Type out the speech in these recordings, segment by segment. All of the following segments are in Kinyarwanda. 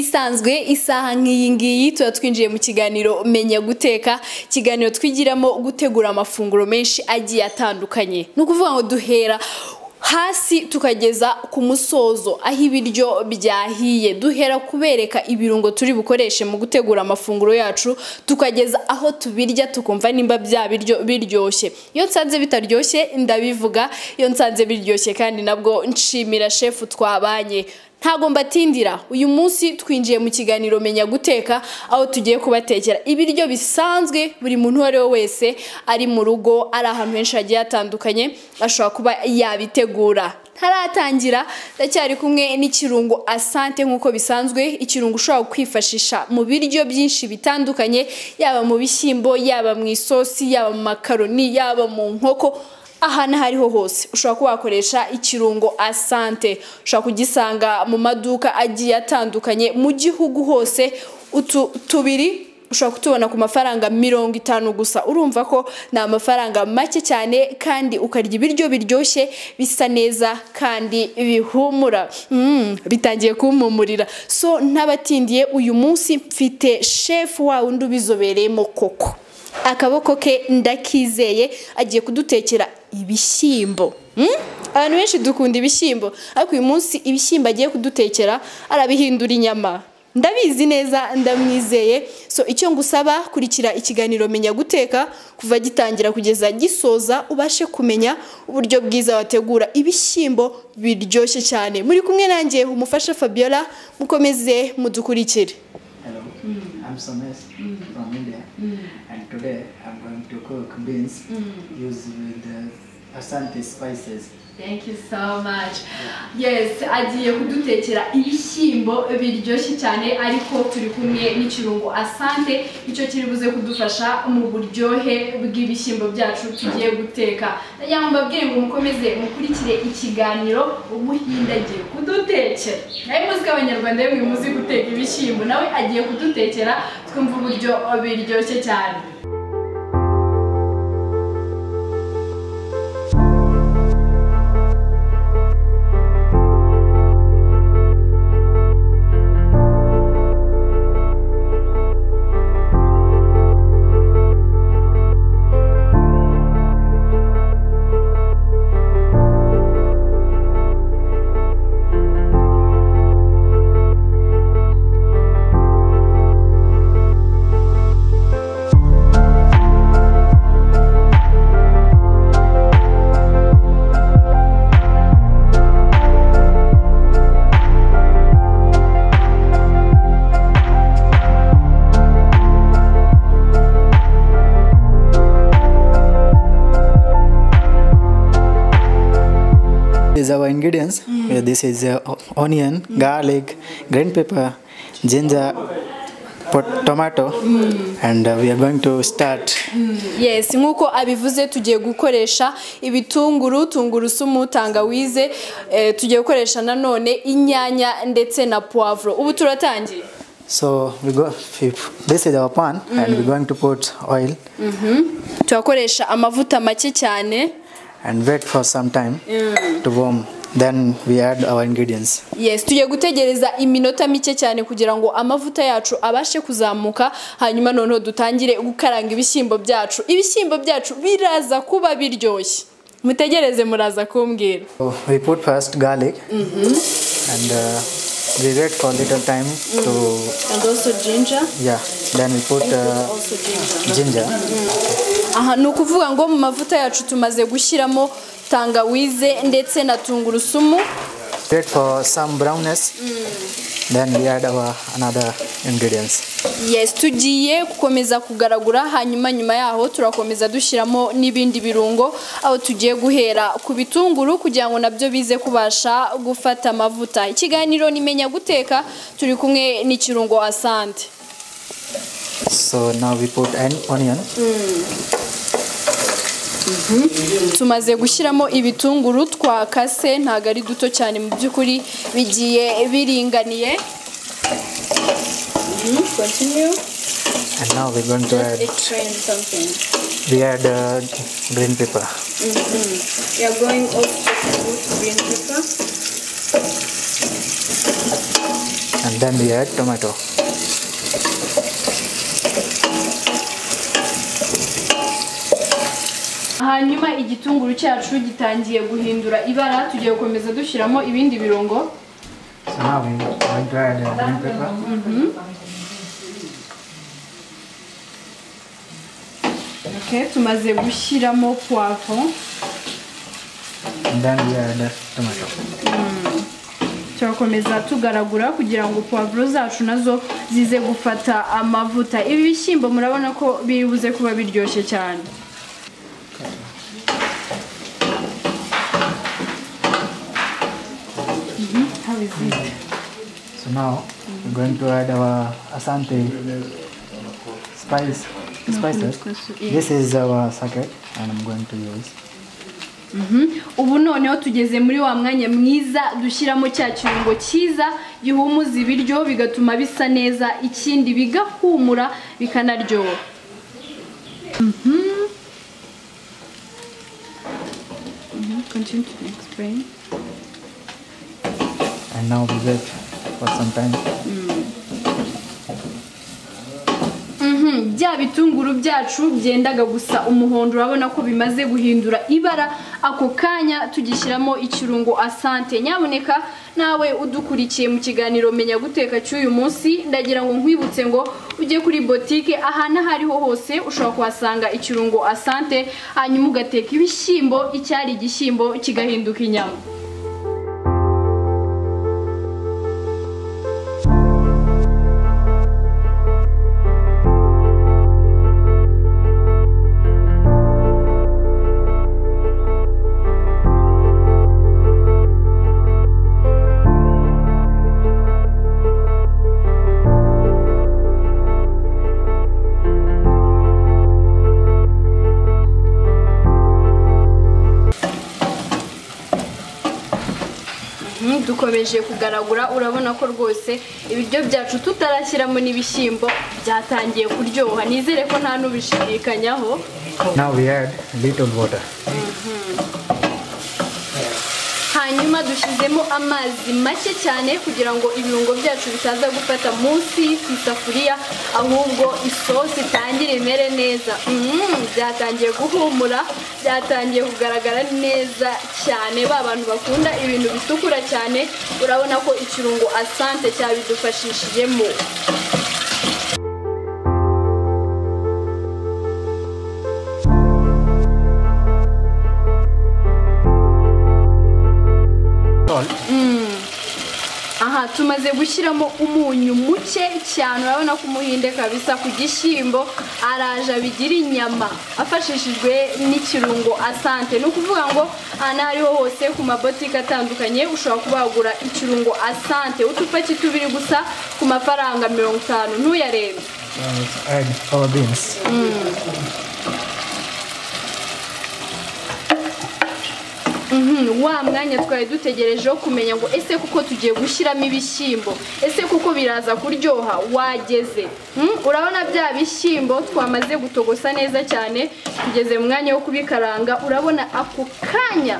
ibisanzwe isaha nk'iyi ngiyi tuba twinjiye mu kiganiro menya guteka ikiganiro twigiramo gutegura amafunguro menshi agiye atandukanye ni ukuvuga ngo duhera hasi tukageza ku musozo aho ibiryo byahiye duhera kubereka ibirungo turi bukoreshe mu gutegura amafunguro yacu tukageza aho tubirya tukumva nimba bya biryo biryoshye iyo nsanze bitaryoshye ndabivuga iyo nsanze biryoshye kandi nabwo nshimira shefu twabanye ntabwo mbatindira uyu munsi twinjiye mu kiganiro menya guteka aho tugiye kubatekera ibiryo bisanzwe buri muntu uwo ari we wese ari mu rugo ari ahantu henshi hagiye hatandukanye ashobora kuba yabitegura ntaratangira ndacyari kumwe n'ikirungo asante nk'uko bisanzwe ikirungo ushobora kwifashisha mu biryo byinshi bitandukanye yaba mu bishyimbo yaba mu isosi yaba mu makaroni yaba mu nkoko aha n'aho ariho hose ushobora kuba wakoresha ikirungo asante ushobora kugisanga mu maduka agiye atandukanye mu gihugu hose utu tubiri ushobora kutubona ku mafaranga mirongo itanu gusa urumva ko ni amafaranga make cyane kandi ukarya ibiryo biryoshye bisa neza kandi bihumura bitangiye kumpumurira so n'abatindiye uyu munsi mfite shefu wa undi ubizobereyemo koko akaboko ke ndakizeye agiye kudutekera ibishyimbo abantu benshi dukunda ibishyimbo ariko uyu munsi ibishyimbo agiye kudutekera arabihindura inyama ndabizi neza ndamwizeye so icyo ngusaba kurikira ikiganiro menya guteka kuva gitangira kugeza gisoza ubashe kumenya uburyo bwiza wategura ibishyimbo biryoshye cyane muri kumwe nanjye umufasha fabiola mukomeze mudukurikire Hello, I'm Somesh from India, and today I'm going to cook beans using the Asante spices. Thank you so much. Yes, agiye kudutekera ibishyimbo biryoshye cyane ariko turi kumwe n'ikirungo asante icyo kiri buze kudufasha mu buryohe bw'ibishyimbo byacu tugiye guteka. Ndagira ngo mbabwire ngo mukomeze mukurikire ikiganiro umuhinda agiye kudutekera. Nawe muzi ko abanyarwanda bamwe muzi guteka ibishyimbo nawe agiye kudutekera twumva uburyo biryoshye cyane. These are our ingredients. Uh, This is uh, o- onion, garlic, green pepper, ginger, pot- tomato, and uh, we are going to start. yes nk'uko abivuze tugiye gukoresha ibitunguru tungurusumu tangawize eh, tugiye gukoresha nanone inyanya ndetse na puwavuro ubu turatangiye So we go. if- This is our pan, and we're going to put oil turakoresha amavuta make cyane and wait for some time to warm. Then we add our ingredients. yes tugiye gutegereza iminota mike cyane kugira ngo amavuta yacu abashe kuzamuka hanyuma noneho dutangire gukaranga ibishyimbo byacu ibishyimbo byacu biraza kuba biryoshye mutegereze muraza kumbwira So we put first garlic, and uh, we wait for little time to and also ginger yeah. Then we put uh, also ginger ginger. aha ni ukuvuga ngo mu mavuta yacu tumaze gushyiramo tangawize ndetse na tungurusumu Wait for some brownness. Then we add our another ingredients. yes tugiye gukomeza kugaragura hanyuma nyuma yaho turakomeza dushyiramo n'ibindi birungo aho tugiye guhera ku bitunguru kugira ngo nabyo bize kubasha gufata amavuta ikiganiro nimenya guteka turi kumwe n'ikirungo asante So now we put an onion. tumaze gushyiramo ibitunguru twakase ntabwo ari duto cyane mu by'ukuri bigiye biringaniye Mhm, continue. And now we're going to add Explain something. we add uh, green pepper. We are going also to put green pepper. And then we add tomato hanyuma igitunguru cyacu gitangiye guhindura ibara tugiye gukomeza dushyiramo ibindi birungo so now we going to add uh, green pepper Okay, tumaze gushyiramo poivron and then we add uh, tomato turakomeza tugaragura kugira ngo puwavuro zacu nazo zize gufata amavuta ibi bishyimbo murabona ko biri buze kuba biryoshye cyane Mhm, how is it? so now we're going to add our asante spice spices this is our socket and i'm going to use ubu noneho tugeze muri wa mwanya mwiza dushyiramo cya kirungo cyiza gihumuza ibiryo bigatuma bisa neza ikindi bigahumura bikanaryoha Mhm. Mhm, continue to explain. and now we wait for some time Mhm, bya bitunguru byacu byendaga gusa umuhondo urabona ko bimaze guhindura ibara ako kanya tugishyiramo ikirungo asante nyabuneka nawe udukurikiye mu kiganiro menya guteka cy'uyu munsi ndagira ngo nkwibutse ngo ujye kuri botike ahantu aho ariho hose ushobora kuhasanga ikirungo asante hanyuma ugateka ibishyimbo icyari igishyimbo kigahinduka inyama dukomeje kugaragura urabona ko rwose ibiryo byacu tutarashyiramo n'ibishyimbo byatangiye kuryoha nizere ko nta n'ubishidikanyaho now we add a little water hanyuma dushyizemo amazi make cyane kugira ngo ibirungo byacu bitaza gufata munsi ku isafuriya ahubwo isosi itangire imere neza Mm, byatangiye guhumura byatangiye kugaragara neza cyane ba bantu bakunda ibintu bitukura cyane urabona ko ikirungo asante cyabidufashishijemo salt aha tumaze gushyiramo umunyu muke cyane urabona ko umuhinde kabisa ku gishyimbo araje abigira inyama afashishijwe n'ikirungo asante ni ukuvuga ngo aha n'aho ariho hose ku mabotike atandukanye ushobora kuba wagura ikirungo asante utupaki tubiri gusa ku mafaranga mirongo itanu ntuyarenze Now let's add our beans Mhm, wa mwanya twari dutegereje wo kumenya ngo ese kuko tugiye gushyiramo ibishyimbo ese kuko biraza kuryoha wageze Mm, urabona bya bishyimbo twamaze gutogosa neza cyane tugeze mu mwanya wo kubikaranga urabona ako kanya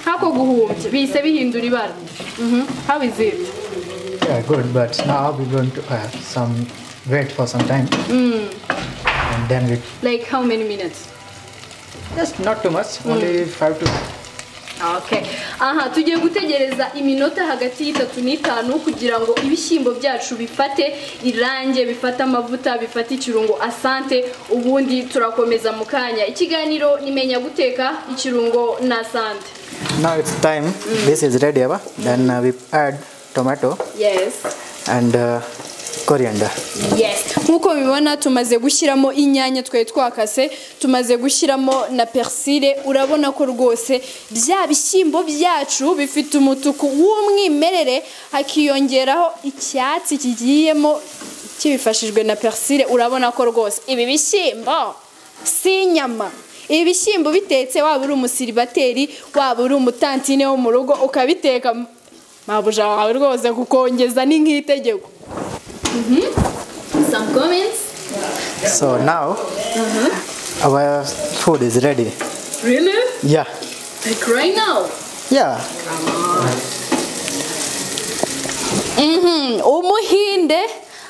nk'ako guhumbya bihise bihindura ibara Mhm, how is it? yeah good but now we're going to add some wait for some time and then we like how many minutes just not too much only five to Okay. aha tugiye gutegereza iminota hagati y'itatu n'itanu kugira ngo ibishyimbo byacu bifate irange bifate amavuta bifate ikirungo asante ubundi turakomeza mu kanya ikiganiro nimenya guteka ikirungo na asante now it's time this is ready Abba. then uh, we add tomato yes and uh, coriander yes nk'uko mubibona tumaze gushyiramo inyanya twari twakase tumaze gushyiramo na persile urabona ko rwose bya bishyimbo byacu bifite umutuku w'umwimerere hakiyongeraho icyatsi kigiyemo kibifashijwe na persile urabona ko rwose ibi bishyimbo si inyama ibi bishyimbo bitetse waba uri umusiribateri waba uri umutantine wo mu rugo ukabiteka mabuja wawe rwose kukongeza ni nk'itegeko some comments. so now our food is ready Really? yeah Like right now? yeah Mhm, umuhinde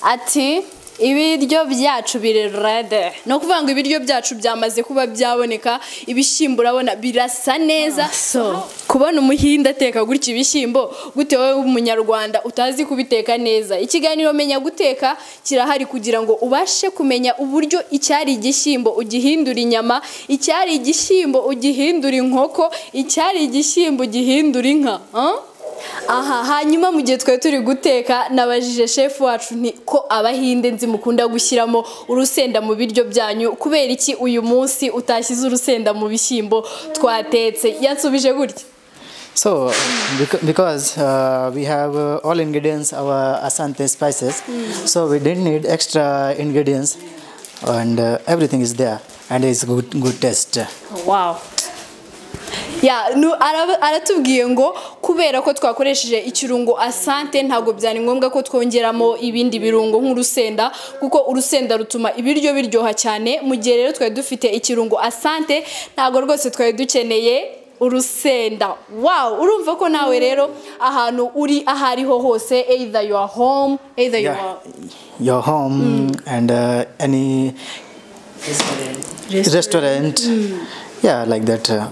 ati ibiryo byacu biri rede ni ukuvuga ngo ibiryo byacu byamaze kuba byaboneka ibishyimbo urabona birasa neza so kubona umuhinde ateka gutya ibishyimbo gute wowe w'umunyarwanda utazi kubiteka neza ikiganiro menya guteka kirahari kugira ngo ubashe kumenya uburyo icyari igishyimbo ugihindura inyama icyari igishyimbo ugihindura inkoko icyari igishyimbo ugihindura inka ah? aha hanyuma mu gihe twari turi guteka nabajije shefu wacu nti ko abahinde nzi mukunda gushyiramo urusenda mu biryo byanyu kubera iki uyu munsi utashyize urusenda mu bishyimbo twatetse yansubije gutya So, beca- because uh, we have uh, all ingredients, our Asante spices, so we didn't need extra ingredients, and uh, everything is there, and it's good good taste. wow ya nu- araba- aratubwiye ngo kubera ko twakoresheje ikirungo asante ntabwo byari ngombwa ko twongeramo ibindi birungo nk'urusenda kuko urusenda rutuma ibiryo biryoha cyane mu gihe rero twari dufite ikirungo asante ntabwo rwose twari dukeneye urusenda wow urumva ko nawe rero ahantu uri aho ariho hose either you are home either you Yeah. are Your home and uh, any restaurant, yeah, like that. Uh,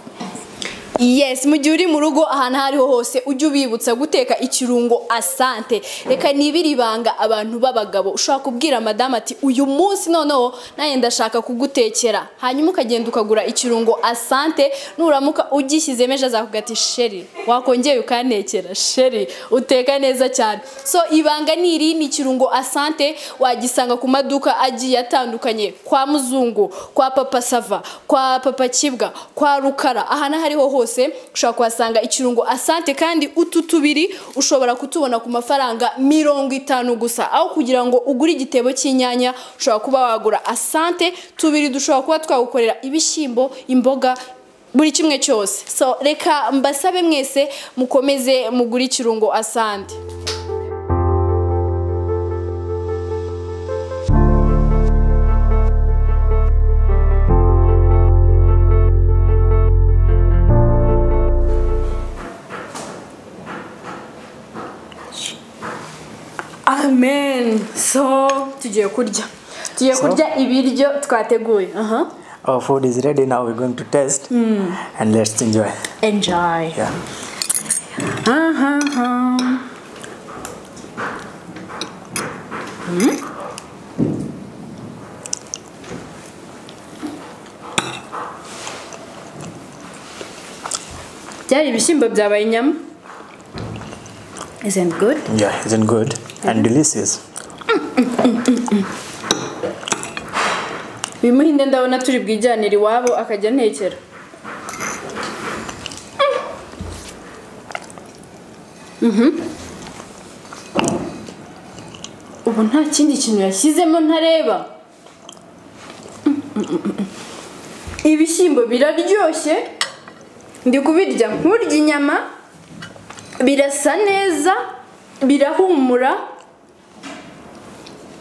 Yes, mu gihe uri mu rugo ahantu aho ariho hose ujye ubibutsa guteka ikirungo asante reka nibiri ibanga abantu b'abagabo ushobora kubwira madamu ati uyu munsi noneho nanjye ndashaka kugutekera hanyuma ukagenda ukagura ikirungo asante nuramuka ugishyizemo ejo azakubwira ati sheri wakongeye ukantekera sheri uteka neza cyane so ibanga ni iri ni ikirungo asante wagisanga ku maduka agiye atandukanye kwa muzungu kwa papa sava kwa papa kibwa kwa rukara aha n'aho ariho hose ushobora kuhasanga ikirungo asante kandi utu tubiri ushobora kutubona ku mafaranga mirongo itanu gusa aho kugira ngo ugure igitebo cy'inyanya ushobora kuba wagura asante tubiri dushobora kuba twagukorera ibishyimbo imboga buri kimwe cyose so reka mbasabe mwese mukomeze mugure ikirungo asante amen so tugiye kurya tugiye So? kurya ibiryo twateguye aha our food is ready now. We're going to taste and let's enjoy. enjoy Yeah. Aha. byari ibishyimbo byabaye inyama isn't good Yeah, isn't good and delicious. uyu muhinde ndabona turi bwijyanire iwabo akajya antekera Mhm. ubu nta kindi kintu yashyizemo ntareba ibishyimbo biraryoshye ndi kubirya nkurya inyama birasa neza birahumura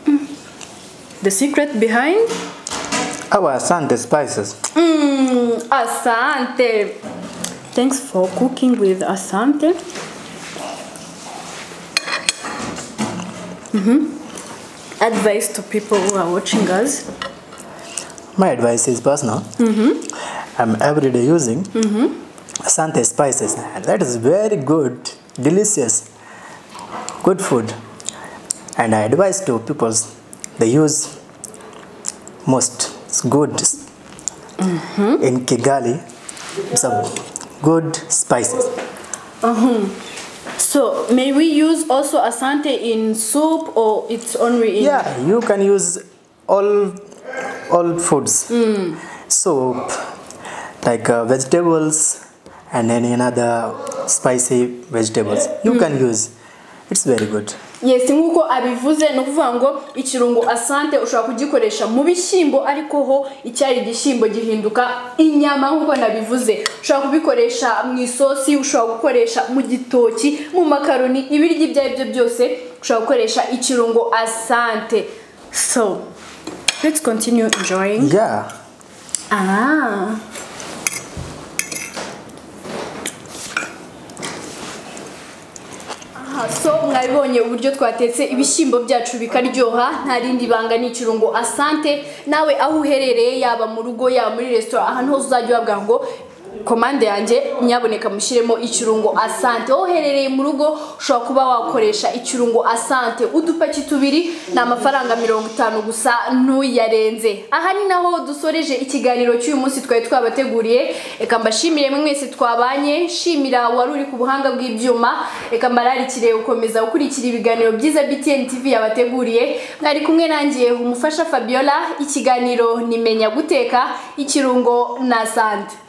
Mm. the secret behind Our Asante spices. Mm, Asante. Thanks for cooking with Asante. Mhm. Advice to people who are watching us. My advice is personal. I'm every day using Asante spices. And that is very good, delicious, good food. And I advise to people they use most it's good in Kigali. Some good spices. Mhm. So, may we use also Asante in soup or it's only in Yeah, you can use all all foods. Soap, like uh, vegetables, and any another spicy vegetables. You can use. It's very good. yes nk'uko abivuze ni ukuvuga ngo ikirungo asante ushobora kugikoresha mu bishyimbo ariko ho icyari igishyimbo gihinduka inyama nk'uko nabivuze ushobora kubikoresha mu isosi ushobora gukoresha mu gitoki mu makaroni ibiryo ibyo ari byo byose ushobora gukoresha ikirungo asante so let's continue enjoying Yeah. Ah. so mwabibonye uburyo twatetse ibishyimbo byacu bikaryoha nta rindi banga ni ikirungo asante nawe aho uherereye yaba mu rugo yaba muri resitora ahantu hose uzajya uhabwa ngo komande yanjye nyaboneka mushyiremo ikirungo asante wowe uherereye mu rugo ushobora kuba wakoresha ikirungo asante udupaki tubiri ni amafaranga mirongo itanu gusa ntuyarenze aha ni naho dusoreje ikiganiro cy'uyu munsi twari twabateguriye reka mbashimire mwese twabanye shimira wari uri ku buhanga bw'ibyuma reka mbararikire gukomeza gukurikira ibiganiro byiza btn tv yabateguriye mwari kumwe nanjye umufasha fabiola ikiganiro nimenya guteka ikirungo na asante